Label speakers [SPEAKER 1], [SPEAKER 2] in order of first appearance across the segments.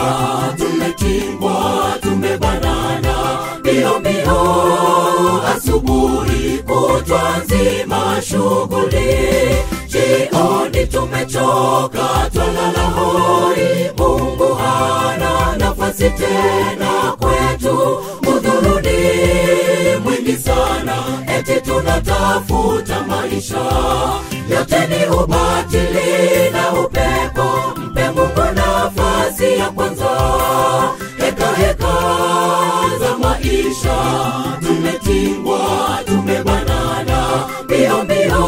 [SPEAKER 1] tumetingwa tumebanana mbio mbio asubuhi kutwa nzima shughuli jioni tumechoka twalala hoi mungu hana nafasi tena kwetu udhuruni mwingi sana eti tunatafuta maisha yote ni ubatili na upepo mpe mungu nafasi ya kwanza heka heka za maisha tumetingwa tumebanana mbio mbio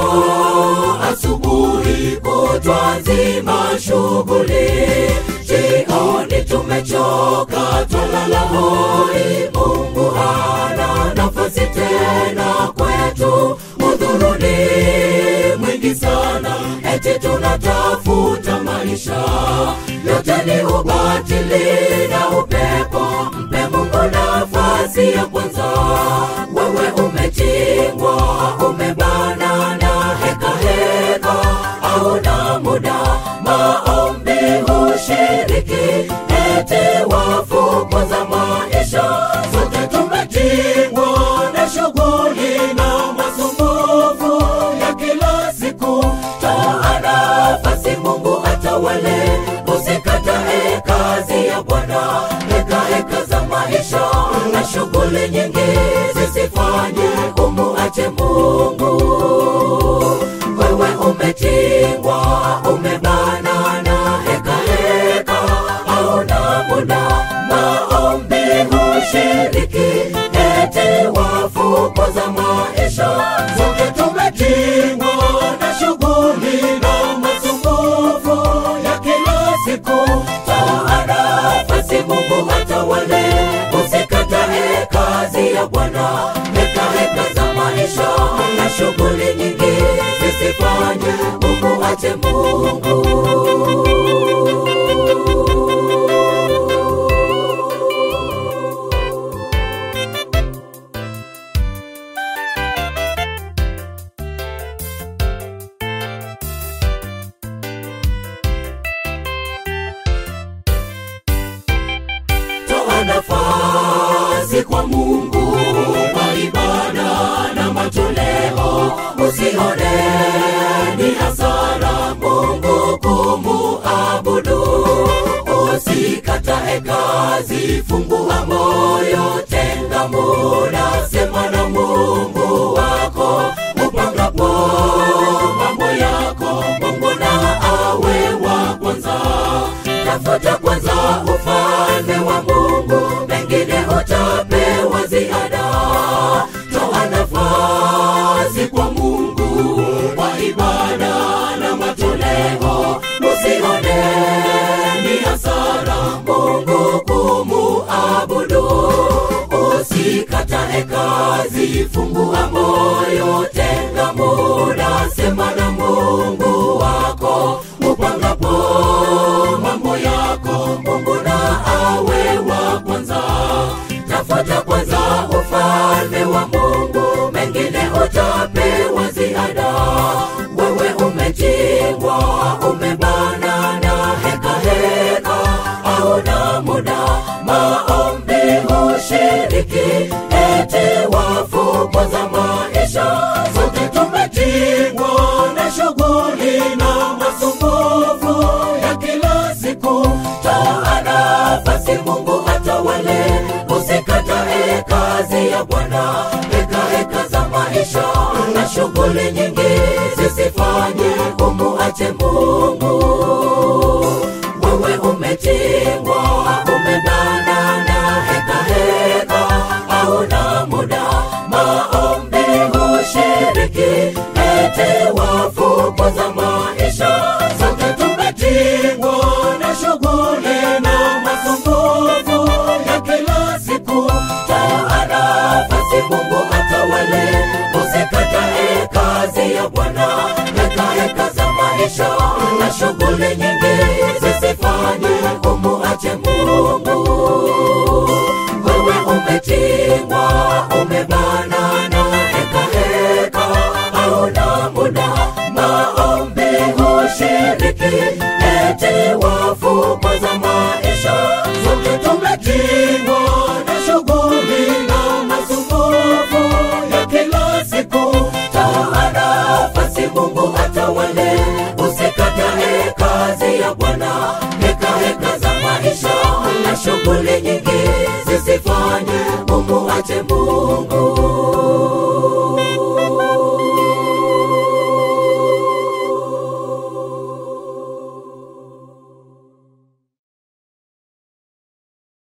[SPEAKER 1] asubuhi kutwa nzima shughuli jioni tumechoka twalala hoi mungu hana nafasi tena kwetu udhuruni mwingi sana eti tunatafuta maisha yote ni ubatili na upepo mpe mungu nafasi ya kwanza wewe umetingwa umebanana heka heka auna muda maombi hushiriki eti wafuko za maisha sote tumetingwa na shughuli na masumbufu ya kila siku toa nafasi mungu atawale usikatae kazi ya bwana heka heka za maisha na shughuli nyingi zisifanye umuache mungu wewe umetingwa umebanana heka heka auna muda maombi hushiriki eti wafuko za maisha zote tumetingwa na shughuli na masumbufu ya kila siku toa nafasi mungu atawale usikatae kazi ya bwana heka heka za maisha na shughuli nyingi zisifanye umuache mungu toa nafasi kwa mungu kwa ibada na matoleo usione ni hasara mungu kumuabudu usikatae kazi fungua moyo tenga muda sema na mungu wako upangapo mambo yako mungu na awe wa kwanza tafuta kwanza ufalme wa mungu mengine utapewa ziada toa nafasi kwa mungu kwa ibada na matoleo usione ni hasara mungu kumuabudu usikatae kazi fungua moyo tenga muda sema na mungu wako upangapo mambo yako mungu na awe wa kwanza tafuta kwanza ufalme wa mungu mengine utapewa ziada wewe umetingwa umebanana heka heka auna muda maombi hushiriki eti wafuko za maisha sote tumetingwa na shughuli na masumbufu ya kila siku toa nafasi mungu atawale usikatae kazi ya bwana heka heka za maisha na shughuli nyingi zisifanye umuache mungu wewe umetingwa umebanana heka heka auna muda maombi hushiriki ete wafuko za maisha sote tumetingwa na shughuli na masumbufu ya kila siku toa nafasi mungu atawale usikatae kazi ya bwana heka heka za maisha na shughuli nyingi zisifanye umuache mungu wewe umetingwa umebanana heka heka auna muda maombi hushiriki eti wafuko za maisha ufanye umuache mungu